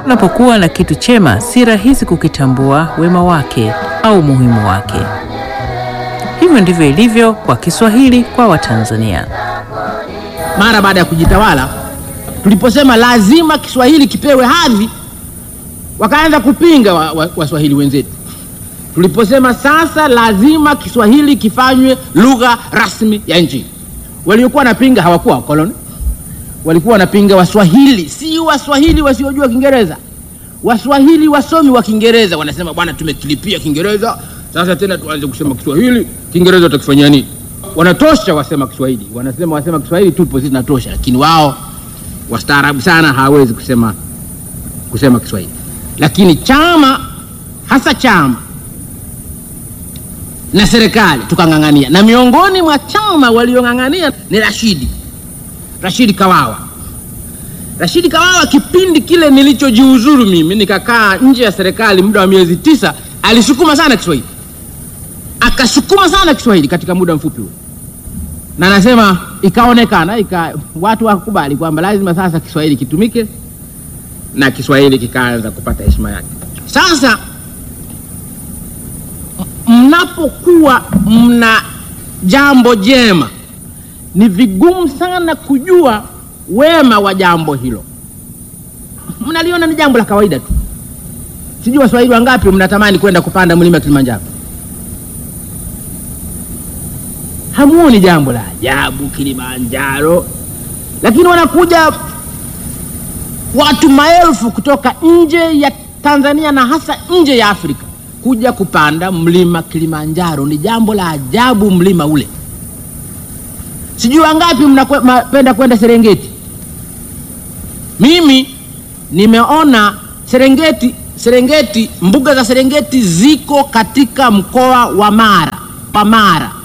Unapokuwa na kitu chema, si rahisi kukitambua wema wake au umuhimu wake. Hivyo ndivyo ilivyo kwa Kiswahili kwa Watanzania. Mara baada ya kujitawala, tuliposema lazima Kiswahili kipewe hadhi, wakaanza kupinga Waswahili wa, wa wenzetu. Tuliposema sasa lazima Kiswahili kifanywe lugha rasmi ya nchi, waliokuwa wanapinga hawakuwa wakoloni, walikuwa wanapinga Waswahili, si Waswahili wasiojua Kiingereza. Waswahili wasomi wa Kiingereza wanasema bwana, tumekilipia Kiingereza sasa tena tuanze kusema Kiswahili. Kiingereza utakifanyia nini? Wanatosha wasema Kiswahili, wanasema wasema Kiswahili tupo sisi tunatosha, lakini wao wastaarabu sana hawawezi kusema kusema Kiswahili. Lakini chama hasa chama na serikali tukang'ang'ania, na miongoni mwa chama waliong'ang'ania ni Rashidi Rashidi Kawawa. Rashidi Kawawa, kipindi kile nilichojiuzuru mimi nikakaa nje ya serikali muda wa miezi tisa, alisukuma sana Kiswahili, akasukuma sana Kiswahili katika muda mfupi huo, na nasema ikaonekana ika, watu wakubali kwamba lazima sasa Kiswahili kitumike na Kiswahili kikaanza kupata heshima yake. Sasa mnapokuwa mna jambo jema, ni vigumu sana kujua wema wa jambo hilo. Mnaliona ni jambo la kawaida tu. Sijui Waswahili wangapi mnatamani kwenda kupanda mlima Kilimanjaro, hamuoni jambo la ajabu Kilimanjaro, lakini wanakuja watu maelfu kutoka nje ya Tanzania na hasa nje ya Afrika kuja kupanda mlima Kilimanjaro. Ni jambo la ajabu mlima ule. Sijui wangapi mnapenda kwenda Serengeti. Mimi nimeona Serengeti, Serengeti, mbuga za Serengeti ziko katika mkoa wa Mara, wa Mara